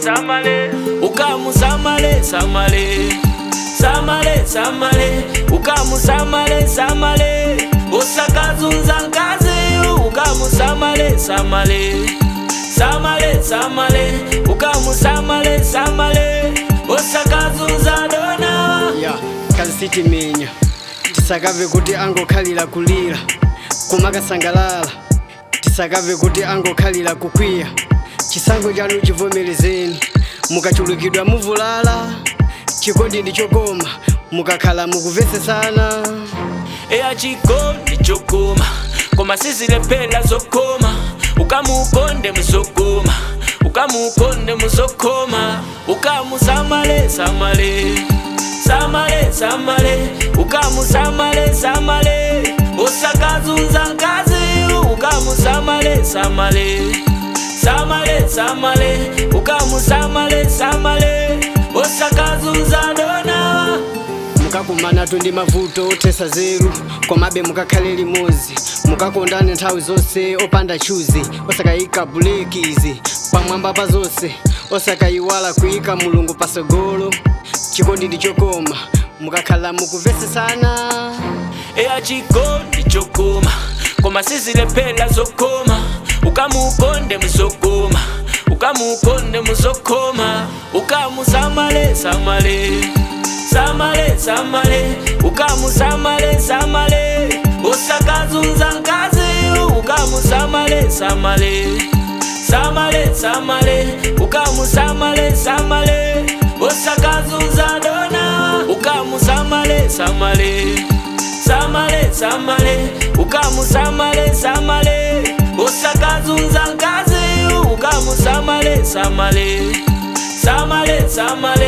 samale ukamu samale samale samale samale ukamu samale samale usakazunza nkazi ukamu samale samale samale samale ukamu samale samale usakazunza dona ya kazitimenya tisakave kuti angokhalira kulira kumakasangalala tisakave kuti angokhalira kukwiya chisankho chanu chivomerezeni mukachulukidwa muvulala chikondi ndi chokoma mukakhala mukuvesesana eya chikondi chokoma koma sizilephera zokoma ukamukonde muzokoma ukamukonde muzokoma ukamusamale samale samale samale ukamusamale samale usakazunza nkazi ukamusamale samale samale samale ukamusamale samale usakazunza dona mukakumanatu ndi mavuto othesa zeru komabe mukakhale limodzi mukakondane nthawi zonse opanda chuzi osakayika bulekizi pamwamba pa zonse osakayiwala kuyika mulungu pasogolo chikondi ndi chokoma mukakhala mukuvesesana eya chikondi chokoma koma sizilephera zokoma ukamukonde muzokoma ukamukonde muzokoma ukamusamale samale samale samale ukamusamale samale usakazunza nkazi ukamusamale samale samale samale ukamusamale samale usakazunza dona ukamusamale samale samale samale ukamusamale samale usakazunza nkazi ukamusamale samale samale samale